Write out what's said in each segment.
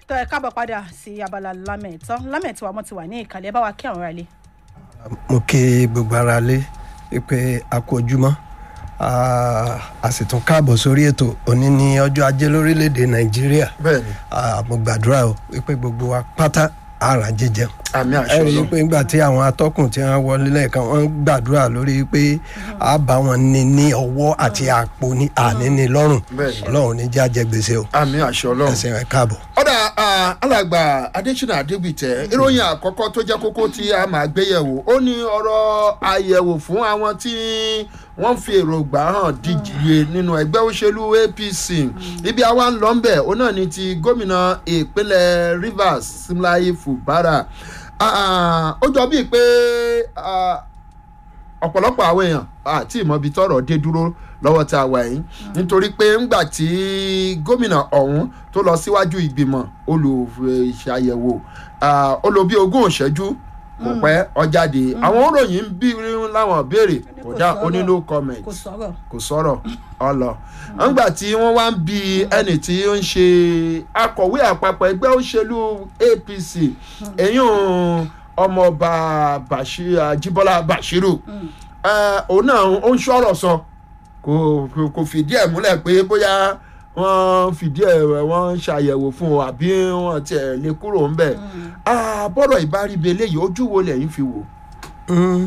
tó ẹ káàbọ̀ padà sí abala lámẹ̀tọ́ lámẹ̀tọ́ àmọ́ ti wà ní ìkàlẹ̀ bá wa kí àwọn ará ilé. mo kí gbogbo ara lé pé a kú ojúmọ́ a sì tún káàbọ̀ sórí ètò òní ní ọjọ́ ajé lórílẹ̀‐èdè nàìjíríà bẹ́ẹ̀ni Ah, mo gbàdúrà o pé gbogbo wa pátá ara jíjẹun àmì ẹ àṣẹ rí i Ọlọ́run pé nígbà tí àwọn atọ́kùn tí wọ́n wọlé lẹ́ẹ̀kan wọ́n ń gbàdúrà lórí pé a bá wọn ní ní ọwọ́ àti àpò ní àní ní lọ́rùn Bẹ́ẹ̀ni. ọlọ́run ní jẹ́ àjẹgbèsè o àmì àṣẹ Ọlọ́run. ẹsẹ̀ rẹ̀ káàbọ̀. ọ̀dà ah, alàgbà adésínà adégbìtẹ́ ìròyìn àkọ́kọ́ tó jẹ́ kókó tí a máa gbé yẹ̀wò ó ní ọ̀rọ̀ àyẹ̀wò fún àwọn tí wọ́n fi èròǹgbà hàn díje nínú ẹgbẹ́ òṣèlú apc ibi àwa ń lọ ń bẹ̀ ó náà ní ti gómìnà ìpínlẹ̀ rivers simlayi fubara Ah, ó jọ bíi pé ah, ọ̀pọ̀lọpọ̀ àwọn èèyàn àti ìmọ̀bi tọrọ dé dúró lọ́wọ́ tá a wà yìí nítorí pé ńgbà tí gómìnà ọ̀hún tó lọ síwájú ìgbìmọ̀ olùṣàyẹ̀wò ah, ó lò bí ogún ìṣẹ́jú kò pẹ́ ọjáde àwọn òròyìn ń bí láwọn béèrè kò dá ó ní no comment kò sọ̀rọ̀ kò sọ̀rọ̀ ọlọ. ńgbà tí wọ́n wá ń bi ẹni tí ó ń ṣe akọ̀wé àpapọ̀ ẹgbẹ́ òṣèlú apc èyún ọmọọba Bashir- Ajíbọ́lá bashiru Eh, òun náà ó ń sọ̀rọ̀ sọ kò kò- kò fìdí ẹ̀ múlẹ̀ pé bóyá wọ́n fìdí ẹ̀ wọ́n ń ṣàyẹ̀wò fún un àbí wọ́n tiẹ̀ lè kúrò ńbẹ̀ Ah, bọ́rọ̀ ìbáríbe eléyìí ojú wo lẹ́yìn fi wò. Mm.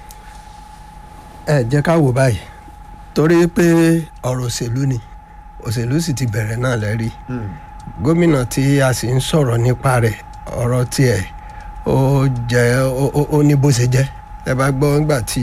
ẹ jẹ́ ká wò báyìí torí pé ọ̀rọ̀ òṣèlú ni òṣèlú sì ti bẹ̀rẹ̀ náà lẹ́rí gómìnà tí a sì ń sọ̀rọ̀ nípa rẹ̀ ọ̀rọ̀ tiẹ̀ ó jẹ́ ó- ó- ó ní bó ṣe jẹ́ ẹ bá gbọ́ nígbà tí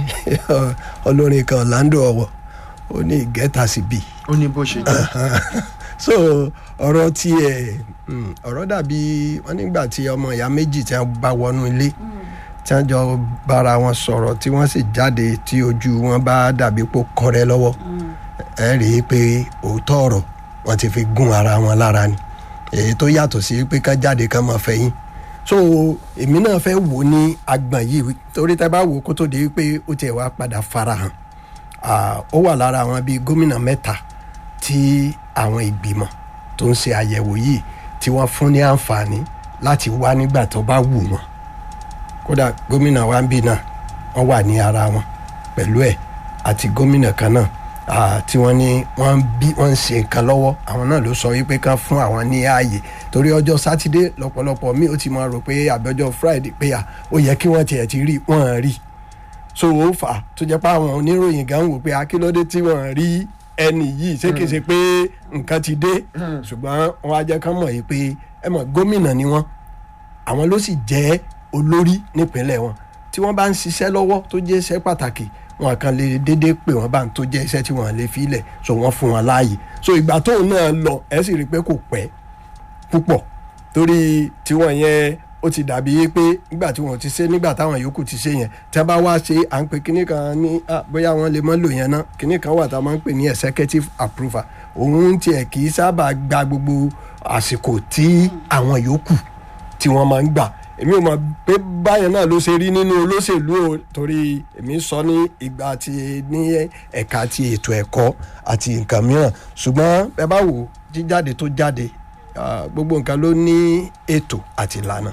olórin kan Orlando ọ̀wọ̀ ó ní ìgẹ́ta sí bíi ó ní bó ṣe jẹ́. so ọ̀rọ̀ tiẹ̀ mm, ọ̀rọ̀ dàbí wọ́n nígbà tí ọmọ ìyá méjì tí wọ́n bá wọnú ilé tí wọ́n jọ bára wọn sọ̀rọ̀ tí wọ́n sì jáde tí ojú wọn bá dàbí pò kọ́rẹ́ lọ́wọ́ ẹ rí i pé òótọ́ ọ̀rọ̀ wọ́n ti fi gún ara wọn lára ni èyí tó yàtọ̀ sí pé ká jáde ká máa fẹ̀yìn so èmi náà fẹ́ wò ó ní agbọ̀n yìí torí tẹ́ bá wò ó kó tó di pé ó tiẹ̀ wá padà farahàn Ah, ó wà lára àwọn bíi gómìnà mẹ́ta tí àwọn ìgbìmọ̀ tó ń ṣe àyẹ̀wò yìí tí wọ́n fún ní àǹfààní láti wá nígbà tó bá wù wọ́n kódà gómìnà wa ń bì náà wọ́n wà ní ara wọn pẹ̀lú ẹ̀ àti gómìnà kan náà ah, tí wọ́n ní wọ́n ń bí wọ́n ń ṣe nǹkan lọ́wọ́ àwọn náà ló sọ wípé kán fún àwọn ní ààyè torí ọjọ́ sátidé lọ́pọ̀lọpọ̀ mi ò ti máa rò pé àbẹ́jọ́ friday pé à ó yẹ kí wọ́n tiẹ̀ ti rí wọ́n rí so ó fà á tó jẹ́ pé àwọn oníròyìn gan wò pé akílódé tí wọ́n rí ẹni yìí ṣé kìí ṣe pé nǹkan ti dé ṣùgbọ́n wọ́n á jẹ́ kán mọ̀ yìí pé ẹ mọ̀ gómìnà ni wọ́n àwọn ló sì jẹ́ olórí nípínlẹ̀ wọn tí wọ́n bá ń ṣiṣẹ́ lọ́wọ́ tó jẹ́ iṣẹ́ pàtàkì wọn kàn lè déédéé pè wọ́n bá ń tó jẹ́ iṣẹ́ tí wọ́n lè fi lẹ̀ so wọ́n fún wọn láàyè so ìgbà tóun náà lọ ẹ sì rí i pé kò pẹ́ púpọ̀ torí tiwọn yẹn ó ti dàbí pé nígbà tí wọn ti ṣe nígbà táwọn yòókù ti ṣe yẹn tí a bá wá ṣe à ń pe kinní kan ní ah, bóyá wọn lè mọ lò yẹn náà kinní kan wà tá a máa ń pè ní executive approval òun tiẹ̀ kì í sábà gba gbogbo àsìkò tí àwọn yòókù tí wọ́n máa ń gbà èmi ò mọ̀ pé báyẹn náà ló ṣe rí nínú olóṣèlú o torí èmi sọ ní ìgbà tí ní ẹ̀ka ti ètò ẹ̀kọ́ àti nǹkan mìíràn ṣùgbọ́n ẹ bá wò jíjáde tó jáde ah, gbogbo nǹkan ló ní ètò àti ìlànà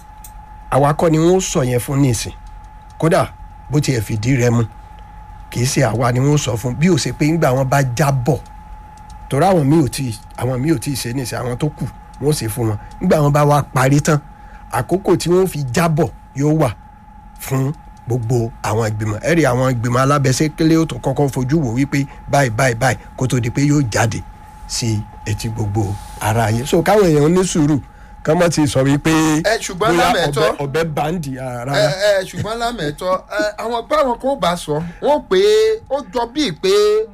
àwa kọ́ ni wọ́n sọ yẹn fún nísìn kódà bó tiẹ̀ fìdí rẹ̀ mu kì í ṣe àwa ni wọ́n sọ fún bí ó ṣe pé ńgbà wọn bá jábọ̀ torí àwọn míì ò tí àwọn míì ò tí ì ṣe nísìn àwọn tó kù wọ́n ṣe fún wọn ńgbà wọn bá wá parí tán àkókò tí wọ́n fi jábọ̀ yóò wà fún gbogbo àwọn ìgbìmọ̀ ẹ̀rí àwọn ìgbìmọ̀ alábẹ́sẹ́kẹ́lẹ́ ó tún kọ́kọ́ fojú wò wípé báyìí báyìí báyìí kó tó di pé yóò jáde sí etí gbogbo ara ayé so káwọn èèyàn ní sùúrù kán mọ̀ ti sọ wípé ẹ ṣùgbọ́n bóyá lámẹ̀tọ́ ọbẹ̀ ọbẹ̀ báńdì ara ẹ ẹ ṣùgbọ́n lámẹ̀tọ́ ẹ àwọn báwọn kò bá sọ wọ́n pé ó jọ bíi pé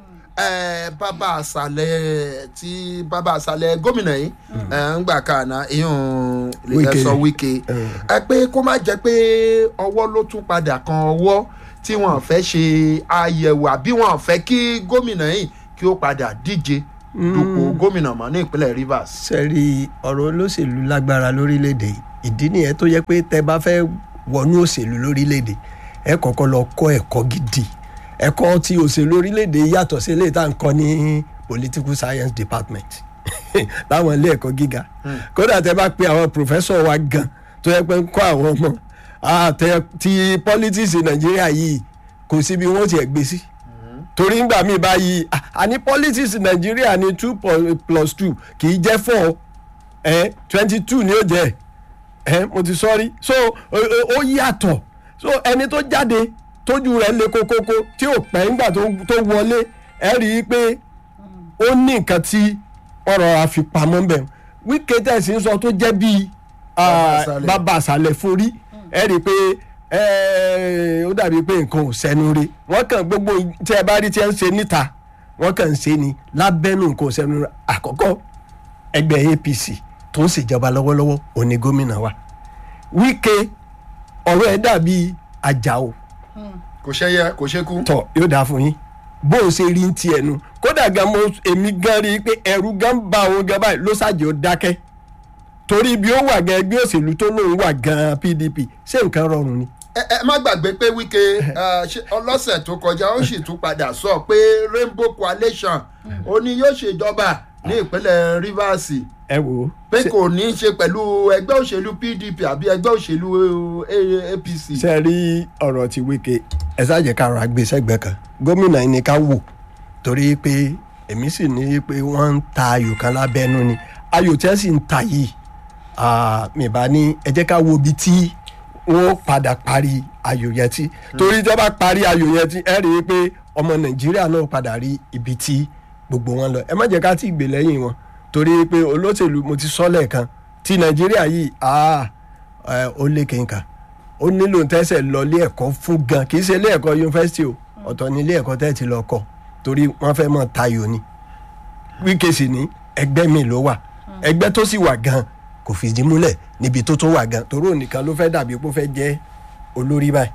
ẹ bàbá àṣàlẹ̀ tí bàbá àṣàlẹ̀ gómìnà yìí ẹ ń gbà kànáà ìyún Wike. ẹ̀sọ́ wike ẹ pé kó má jẹ́ pé ọwọ́ ló tún padà kan ọwọ́ tí wọ́n fẹ́ ṣe àyẹ̀wò àbí wọ́n fẹ́ kí gómìnà yìí kí ó padà díje dupò gómìnà mọ́ ní ìpínlẹ̀ rivers. sẹ́rí ọ̀rọ̀ olóṣèlú lágbára lórílẹ̀‐èdè ìdí nìyẹn tó yẹ pé tẹ bá fẹ́ wọnú òṣèlú lórílẹ̀‐èdè ẹ kọ́kọ́ lọ kọ́ ẹ̀kọ́ gidi ẹ̀kọ́ tí òṣèlú orílẹ̀‐èdè yàtọ̀ sí eléyìí tá à ń kọ́ ní political science department láwọn ilé ẹ̀kọ́ gíga kódà tẹ bá pe àwọn pòfẹ́sọ̀ wa gan tó yẹ pé ń kọ́ àwọn ọmọ àtẹ ti politics nàìjíríà yìí kò sí bí wọ́n ti ẹ̀ gbé sí torí ngbà míì báyìí à- àní politics nàìjíríà ní two po- plus two kì í jẹ́ four twenty two ni ó jẹ́ ẹ mo ti sọrí so o- o- ó yàtọ̀ so ẹni tó jáde tójú rẹ̀ le kókókó tí ò pẹ́ ńgbà tó tó wọlé ẹ rí i pé ó ní nǹkan tí ọ̀rọ̀ àfipamọ́ bẹ̀ wíkẹ́ tẹ̀sí ń sọ tó jẹ́ bíi Bàbá àṣàlẹ̀. bàbá àṣàlẹ̀ forí ẹ rí i pé ẹ, ó dàbí pé nǹkan ò sẹ́nu rí wọ́n kàn gbogbo tí ẹ bá rí tí ẹ ń ṣe níta wọ́n kàn ń ṣe ni lábẹ́nu nǹkan ò sẹ́nu rí àkọ́kọ́ ẹgbẹ́ apc tó ń ṣèjọba lọ́wọ́lọ́wọ́ òní gómìnà wa wíkẹ́ ọ̀rọ̀ ẹ̀ dàbí àjàò kò ṣẹyẹ kò ṣekú. tọ yóò dáa fún yín bó o ṣe rí ń ti ẹnu kódà gan mo èmi gan rí i pé ẹrù gan bá òun gan báyìí ló ṣàjẹ́ ó dákẹ́ torí ibi ó wà gan ẹgbẹ́ òṣèlú tó lóun wà gan pdp ṣé nǹkan rọrùn ni. ẹ ẹ má gbàgbé pé wíkẹ́ ẹ, ṣe- ọlọ́sẹ̀ tó kọjá ó sì tún padà sọ pé rainbow coalition ó ní yóò ṣèjọba ní ìpínlẹ̀ rivers ẹ wò ó pé kò ní í ṣe pẹ̀lú ẹgbẹ́ òṣèlú pdp àbí ẹgbẹ́ òṣèlú eh, apc. ṣe rí ọ̀rọ̀ ti wíkẹ́ ẹ ṣáàjẹ́ ká rọra gbé sẹ́gbẹ̀ẹ́ kan gómìnà yìí ni ká wò torí pé èmi sì ní pé wọ́n ń ta ayò kan lábẹ́nú ni ayò tí wọ́n sì ń ta yìí ah, mi bá ní ẹ jẹ́ ká wo ibi tí wọ́n padà parí ayò yẹn tí torí tí wọ́n bá parí ayò yẹn tí ẹ rí i pé ọmọ nàìjíríà náà padà rí ibi tí gbogbo wọn lọ ẹ má jẹ́ ká tí ì gbè lẹ́yìn wọn torí pé olóṣèlú mo ti sọ lẹ́ẹ̀kan ti nàìjíríà yìí ah, ẹ, ó lé kéńkà ó nílò tẹ́sẹ̀ lọ ilé ẹ̀kọ́ fún gan kì í ṣe ilé ẹ̀kọ́ yunifásitì o ọ̀tọ̀ ní ilé ẹ̀kọ́ tẹ́ ti lọ kọ́ torí wọ́n fẹ́ mọ̀ tayò ni wíkẹ́ sì ní ẹgbẹ́ mi ló wà ẹgbẹ́ tó sì wà gan kò fìdí múlẹ̀ níbi tó tó wà gan torí òun nìkan ló fẹ́ dàbí pé ó fẹ́ jẹ́ olórí báyìí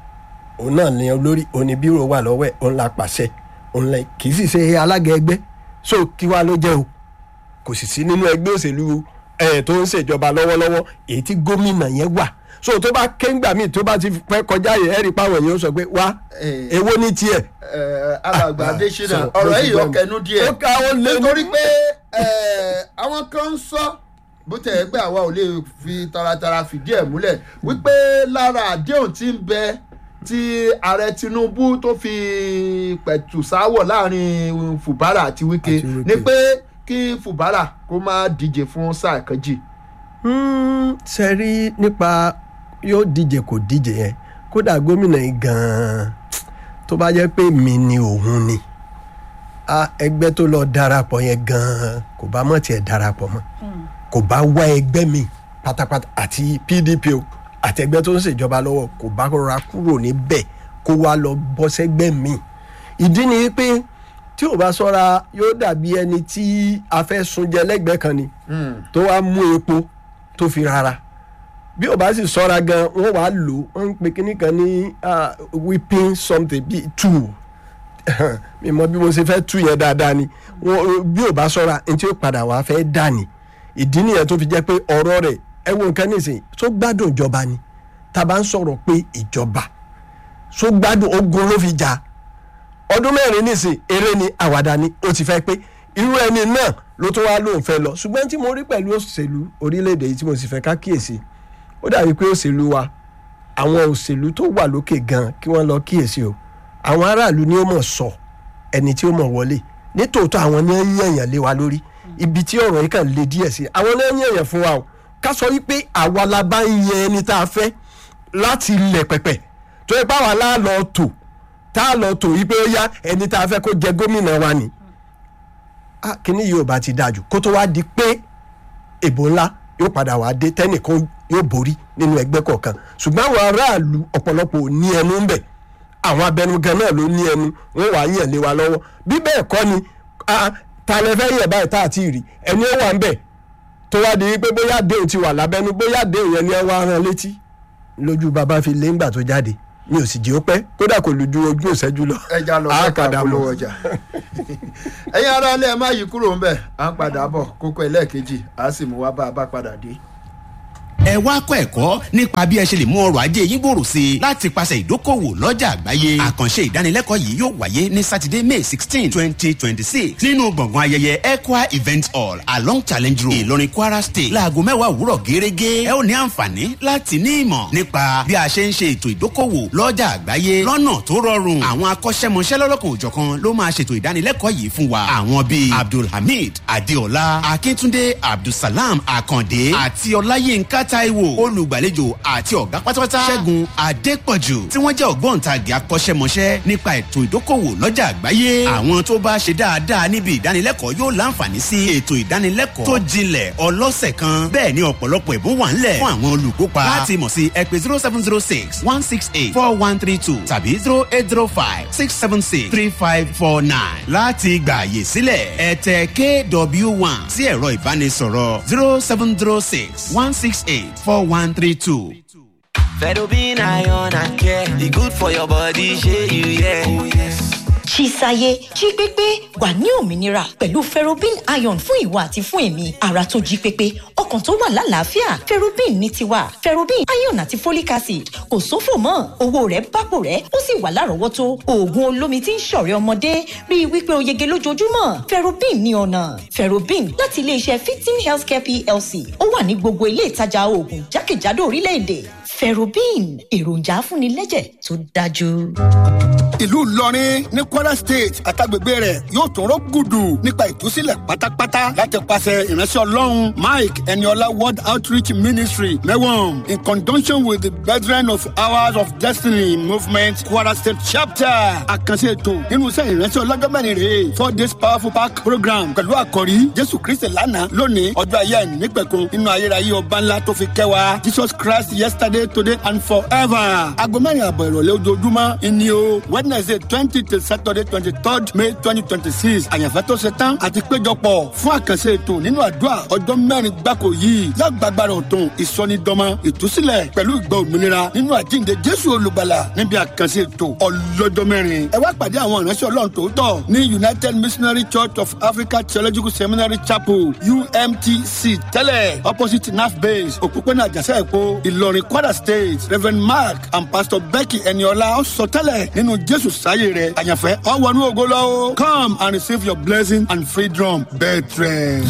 òun náà ní olórí òun ní bírò wà lọ́wọ́ ẹ̀ òun la pàṣẹ òun lẹ kì í sì ṣe alága ẹgbẹ́ so kí wàá ló jẹ́ o kò sì sí nínú ẹgbẹ́ òṣèlú ẹ̀ tó ń ṣèjọba lọ́wọ́lọ́wọ́ èyí tí gómìnà yẹn wà so tó bá kéńgbà míì tó bá ti pẹ́ kọjá yẹn ẹ̀rí páwọn èèyàn sọ pé wá Eh. èwo ní tiẹ̀. ẹ, alàgbà Ah, adésínà so, ọ̀rọ̀ bó ti yìí gbọ́ ọkẹnu ni. díẹ̀ ó ká ó lé ní- nítorí pé ẹ, àwọn kan ń sọ bó tẹ̀ ẹ́ pé àwa ò lè fi taratara fìdí ẹ̀ múlẹ̀ wípé lára àdéhùn tí ń bẹ tí ààrẹ tinubu tó fi pẹ̀tù sáwọ̀ láàrin fubara àti wike Àti Wike. ni pé kí fubara kó má díje fún sáà kejì. Hmm, ṣe rí nípa yóò díje kò díje yẹn kódà gómìnà yìí gan-an tó bá jẹ́ pé mi ni òun ni a ẹgbẹ́ tó lọ darapọ̀ yẹn gan-an kò bá mọ̀ tiẹ̀ darapọ̀ mọ́ kò bá wá ẹgbẹ́ mi pátápátá àti pdp o àti ẹgbẹ́ tó ń ṣèjọba lọ́wọ́ kò bá rọra kúrò níbẹ̀ kó wá lọ bọ́ sẹ́gbẹ́ mi ìdí ni pé tí ò bá sọ́ra yóò dàbí ẹni tí a fẹ́ sunjẹ lẹ́gbẹ̀ẹ́ kan ni tó wá mú epo tó fi rárá bí ò bá sì sọ́ra gan wọ́n wàá lò wọ́n ń pe kínní kan ní ah, whipping something bíi two mi mọ bí mo ṣe fẹ́ tú yẹn dáadáa ni Wọ́n- bí ò bá sọ́ra ní tí ó padà wàá fẹ́ dà ní ìdí nìyẹn tó fi jẹ́ pé ọ̀rọ̀ rẹ̀ ẹ wo nǹkan nísìnyí tó gbádùn ìjọba ni tá a bá ń sọ̀rọ̀ pé ìjọba tó gbádùn ogun ló fi jà ọdún mẹ́rin nísìn eré ni àwàdà ni ó ti fẹ́ pé irú ẹni náà ló tún wá lóun fẹ́ lọ ṣùgbọ́n tí mo rí pẹ̀lú òṣèlú orílẹ̀-èdè yìí tí mo sì fẹ́ ká kíyèsí ó dàbí pé òṣèlú wa àwọn òṣèlú tó wà lókè gan kí wọ́n lọ kíyèsí o àwọn aráàlú ni ó mọ̀ sọ ẹni tí ó mọ̀ wọlé nítòótọ́ àwọn ni ó ń yànyàn lé wa lórí ibi tí ọ̀rọ̀ yìí kàn lè díẹ̀ sí àwọn ni ó ń yànyàn fún wa o ká sọ wípé àwa la bá ń yan ẹni tá a fẹ́ láti ilẹ̀ pẹ̀pẹ̀ tó yẹ pé àwa lá lọ tò tá a lọ tò yí pé ó yá ẹni tá a fẹ́ kó jẹ gómìnà wa ni ah, kíní yìí ò bá ti dájú kó tó wá di pé èbó ńlá yóò padà wá dé tẹ́nìkan yóò borí nínú ẹgbẹ́ kọ̀ọ̀kan ṣùgbọ́n àwọn aráàlú ọ̀pọ̀lọpọ̀ ò ní ẹnu ń bẹ̀ àwọn abẹnugan náà ló ní ẹnu wọn wàá yàn lé wa lọ́wọ́ bí bẹ́ẹ̀ kọ́ ni ah, ta lẹ fẹ́ yẹ̀ báyìí tá a ti rí ẹni ó wà ń bẹ̀ tó wá di pé bóyá déhùn ti wà lábẹ́nu bóyá déhùn yẹn ni ẹ wá rán létí lójú bàbá fi lé ńgbà tó jáde mi ò sì jẹ́ ó pẹ́ kódà kò lù ju ojú ìṣẹ́jú lọ. ẹja lọ Á sẹ́ka padà mọ̀. polówó ọjà ẹ̀yin ará ilé ẹ má yí kúrò ń bẹ̀ à ń padà bọ̀ kókó ẹlẹ́ẹ̀kejì à á sì mú wá bá a bá padà dé. ẹ wá kọ́ ẹ̀kọ́ nípa bí ẹ ṣe lè mú ọrọ̀ ajé yín gbòòrò sí i láti pàṣẹ ìdókòwò lọ́jà àgbáyé àkànṣe ìdánilẹ́kọ̀ọ́ yìí yóò wáyé ní sátidé may sixteen twenty twenty six nínú gbọ̀ngàn ayẹyẹ equa event hall along challenge road ìlọrin kwara state láago mẹ́wàá òwúrọ̀ gẹ́gẹ́ ẹ ó ní àǹfààní láti ní ìmọ̀ nípa bí a ṣe ń ṣe ètò ìdókòwò lọ́jà àgbáyé lọ́nà tó rọrùn àwọn akọ́ṣẹ́mọṣẹ́ lọ́lọ́kan òjọ̀kan ló máa ṣètò ìdánilẹ́kọ̀ọ́ yìí fún wa àwọn bíi abdulhamid adeola akíntúndé abdulsalam akande àti ọláyínká taiwo olùgbàlejò àti ọ̀gá pátápátá ṣẹ́gun adépọ̀jù tí wọ́n jẹ́ ògbóǹtagì akọ́ṣẹ́mọṣẹ́ nípa ètò ìdókòwò lọ́jà àgbáyé àwọn tó bá ṣe dáadáa níbi ìdánilẹ́kọ̀ọ́ yóò láǹfààní sí ètò ìdánilẹ́kọ̀ọ́ tó jinlẹ̀ ọlọ́sẹ̀ kan bẹ́ẹ̀ ni ọ̀pọ̀lọpọ̀ ẹ̀bùn wà ńlẹ̀ fún àwọn olùkópa láti mọ̀ sí ẹ pé zero seven zero six one six eight four one three two tàbí zero eight zero five six seven six three five four nine láti gbà àyè sílẹ̀ ẹ tẹ kw one sí ẹ̀rọ ìbánisọ̀rọ̀ zero seven zero six one six eight four one three two. Fedobin iron and care, e good for your body, shey you yeah. Oh, yes. Chisaye jí pépé wà ní òmìnira pẹ̀lú ferrobin iron fún ìwà àti fún èmi ara tó jí pépé ọkàn tó wà lálàáfíà ferrobin ní tiwa ferrobin iron àti folic acid kò sófò mọ́ owó rẹ̀ bápò rẹ̀ ó sì wà lárọ̀ọ́wọ́tó oògùn olómi tí ń ṣọ̀rẹ́ ọmọdé rí i wípé o yege lójoojúmọ́ ferrobin ní ọ̀nà ferrobin láti iléeṣẹ́ fifteen healthcare plc ó wà ní gbogbo ilé ìtajà oògùn jákèjádò orílẹ̀-èdè ferrobin èròjà afúnilẹ́jẹ̀ tó dájú ìlú ìlọrin ní kwara state àtàgbègbè rẹ̀ yóò tún rọ gùdù nípa ìtúsílẹ̀ pátápátá láti pàṣẹ ìránṣẹ́ ọlọ́run mike eniola world outreach ministry mewam in conjunction with the brethren of hours of destiny movement kwara state chapter àkànṣe ètò nínú iṣẹ́ ìránṣẹ́ ọlọ́jọ́ mẹ́rin rèé four days powerful park program pẹ̀lú àkọ́rí jésù kristi lánàá lónìí ọjọ́ ayé ẹ̀ nípẹ̀kun nínú ayérayé ọba ńlá tó fi kẹwàá jesus christ yesterday today and forever aago mẹ́rin àbọ̀ ìrọ̀lẹ́ ojoojúmọ́ ìní o wednesday twenty till saturday twenty third may twenty twenty six àyànfẹ́ tó ṣe tán àti péjọpọ̀ fún àkànṣe ètò nínú àdúrà ọjọ́ mẹ́rin gbáko yìí lágbàgbára ọ̀tún ìsọnidọ́mọ ìtúsílẹ̀ pẹ̀lú ìgbà òmìnira nínú àjíǹde jésù olùgbàlà níbi àkànṣe ètò ọlọ́jọ́ mẹ́rin ẹ wá pàdé àwọn ìránṣẹ́ ọlọ́run tòótọ́ ní united missionary church of africa theological seminary chapel umtc tẹ́lẹ̀ opposite naf base òpópónà àjàṣẹ́ èkó ìlọrin kwara state reverend mark and pastor becky eniola sọ tẹ́lẹ̀ nínú jésù sáyé rẹ̀ àyànfẹ́ ọ̀wọ́nú ògo lọ́wọ́ come and receive your blessing and freedom bẹ́ẹ̀ trẹ̀.